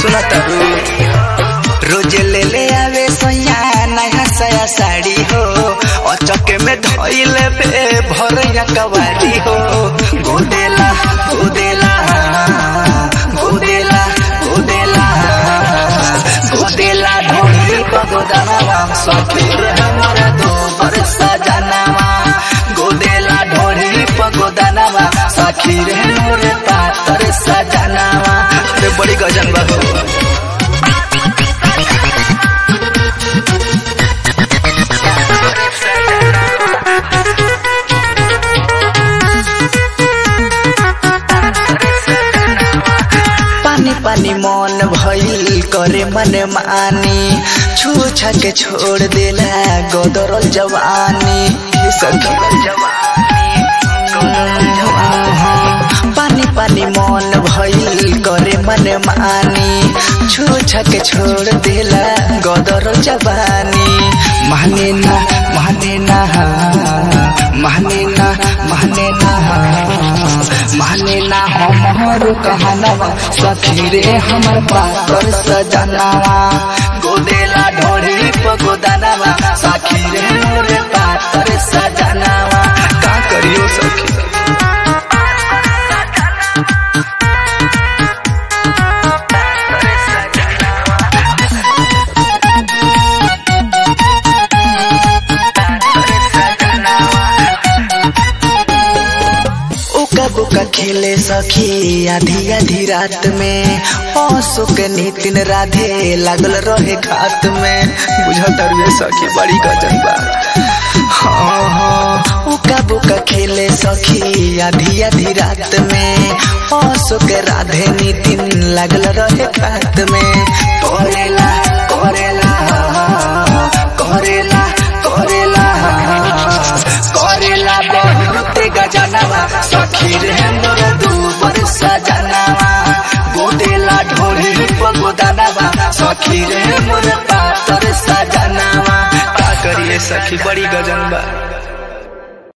सुना तरू रोज ले ले आवे सोया नया सया साड़ी हो अचके में धइले पे भरया कवारी हो गोदेला गोदेला गोदेला गोदेला गोदेला ढोली पगोदावा सखीर हमारा दो बरसा जनावा गोदेला ढोली पगोदावा सखीर मोरे पातर सजनावा अरे बड़ी गजन बा हो पानी पानी मन भइल करे मन मानी छू के छोड़ देला गोदरल जवानी ये सखी पानी पानी मन भइल करे मन मानी छू के छोड़ देला गोदरल जवानी माने ना माने ना माने ना माने ना माने ना हमारो कहनावा सखी रे हमर पाकर सजनावा गोदेला ढोड़ी पगोदानावा सखी रे मोरे पाकर सजनावा का करियो सखी उका बुका खेले सखी आधी आधी रात में हंसो के नितिन राधे लागल रहे घात में बुझत रुए सखी बड़ी गजन बा हाँ हाँ उका बुका खेले सखी आधी आधी रात में हंसो के राधे नितिन लागल रहे घात में करेला करेला करेला करेला करेला बहुत गजनवा सखी रे मोर दूबर सजनवा गोदेला ढोली पगोदानवा सखी रे मोर पातर सजनवा का करिए सखी बड़ी गजन बा